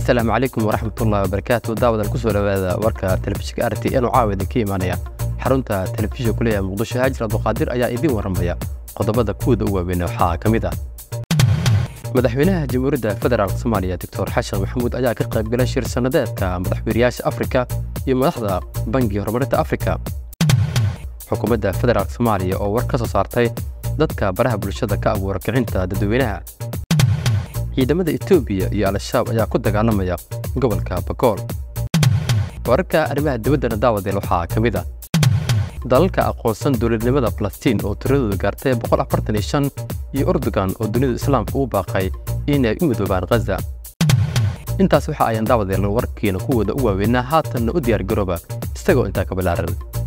asalaamu calaykum waraxmatullahi wabarakaatu daawadan kusoo dhawaada warka telefishinka r t n oo caawa idinka imaanaya xarunta telefishinka kuleeyaha muqdisho haajir abduqaadir ayaa idiin warramaya qodobada kuwada u waaweyn waxaa ka mid ah madaxweynaha jamhuuriyadda federaalk soomaaliya doctor xashan maxamuud ayaa ka qaybgalay shir sannadeedka madaxweynayaasha afrika iyo madaxda bangiga horumarinta afrika xukuumadda federaalk soomaaliya oo war ka soo saartay dadka baraha bulshada ka abuura kicinta dadweynaha ciidamada etoobiya iyo al-shabaab ayaa ku dagaalamaya gobolka bakool wararka arrimaha dibaddana daawadeel waxaa ka mid ah dalalka aqoonsan dowladnimada falastiin oo tiradooda gaartay iyo urdugan oo dunida islaamka uu baaqay inay u midoobaan khaza intaas waxa ayaan daawadeel warkiina kuwooda u waaweynaa haatanna u diyaar garooba isagoo intaa ka balaaran